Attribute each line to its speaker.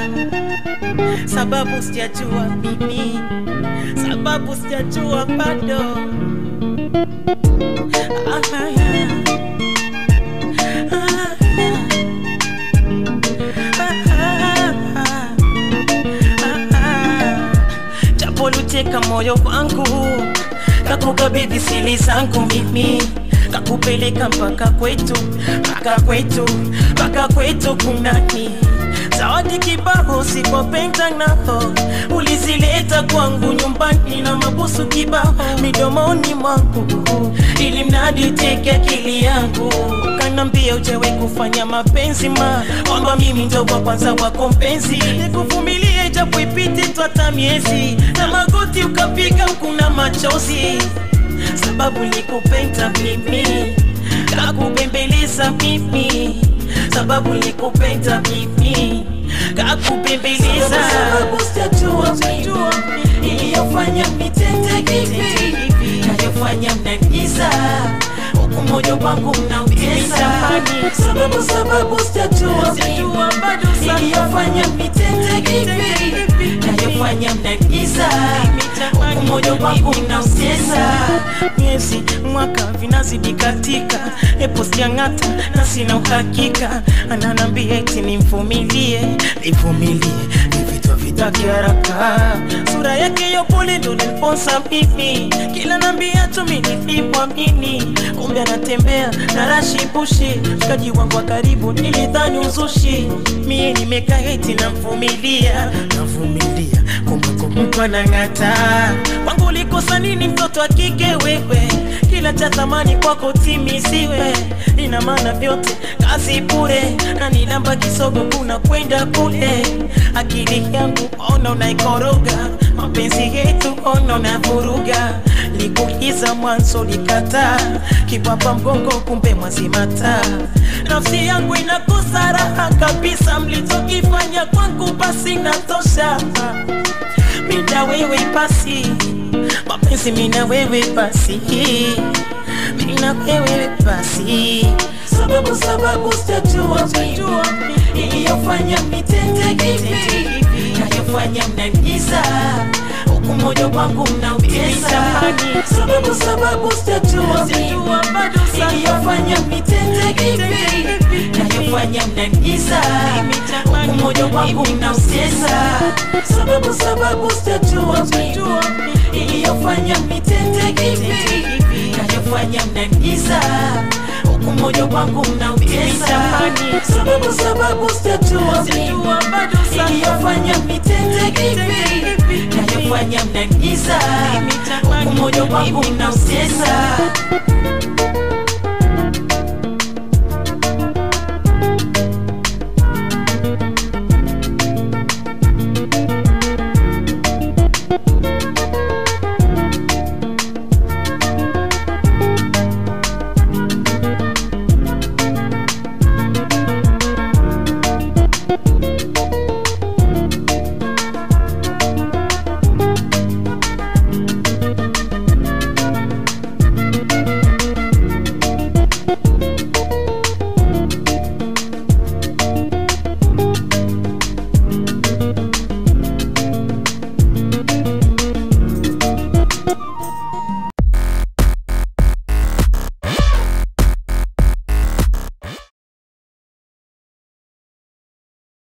Speaker 1: sababu sijajua mimi, sababu sijajua bado. Ah, yeah. Ah, yeah. Ah, ah, ah, ah. Japo luteka moyo wangu kakukabidhi sili zangu mimi kakupeleka mpaka kwetu mpaka kwetu mpaka kwetu kunani zawadi kibao sikopenda nao ulizileta kwangu nyumbani na mabusu kibao midomoni mwangu ili mradi teke akili yangu kanambia ujawe kufanya mapenzi ma kwamba mimi ndo wa kwanza wako mpenzi nikuvumilie japo ipite twata miezi na magoti ukapiga kuna machozi sababu nikupenda mimi kakubembeleza mimi sababu nikupenda mimi kakubembeleza
Speaker 2: sababu sijajua mimi iliyofanya mitete hivi nayofanya mnanigiza huku moyo wangu mnautesa sababu sababu sijajua mimi iliyofanya mitete hivi nayofanya mnanigiza huku moyo wangu mnautesa
Speaker 1: miezi mwaka vinazidi katika epo siang'ata na sina uhakika ananambia eti nimvumilie nivumilie vivitwa vitaki haraka sura yake yopole ndo niliponsa mimi kila nambia tumi nilipomini kumbe anatembea na rashibushi mshikaji wangu wa karibu nilidhani uzushi mie nimekaa eti namvumilia navumilia kumbe kumbe anang'ata kwangu ulikosa nini mtoto wa kike wewe kila cha thamani kwako timiziwe ina maana vyote kazi bure na nilamba kisogo kuna kwenda kule akili yangu ona unaikoroga mapenzi yetu ona unavuruga likukiza mwanzo likataa kibwapa mgongo kumbe mwazimata nafsi yangu inakosa raha kabisa mlichokifanya kwangu basi natosha mina wewe basi mapenzi mina wewe basi mina wewe basi
Speaker 2: sababu sababu sijajua mimi iliyofanya mitete hivi nayofanya mnanigiza huku moyo wangu mnautesa sababu sababu sijajua mimi iliyofanya mitete hivi nayofanya mnanigiza huku moyo wangu mnautesa sababu sababu sijajua mimi iliyofanya mitete hivi nayofanya mnanigiza huku moyo wangu mnautesa sababu sababu sijajua mimi iliyofanya mitete hivi nayofanya mnanigiza huku moyo wangu mnautesa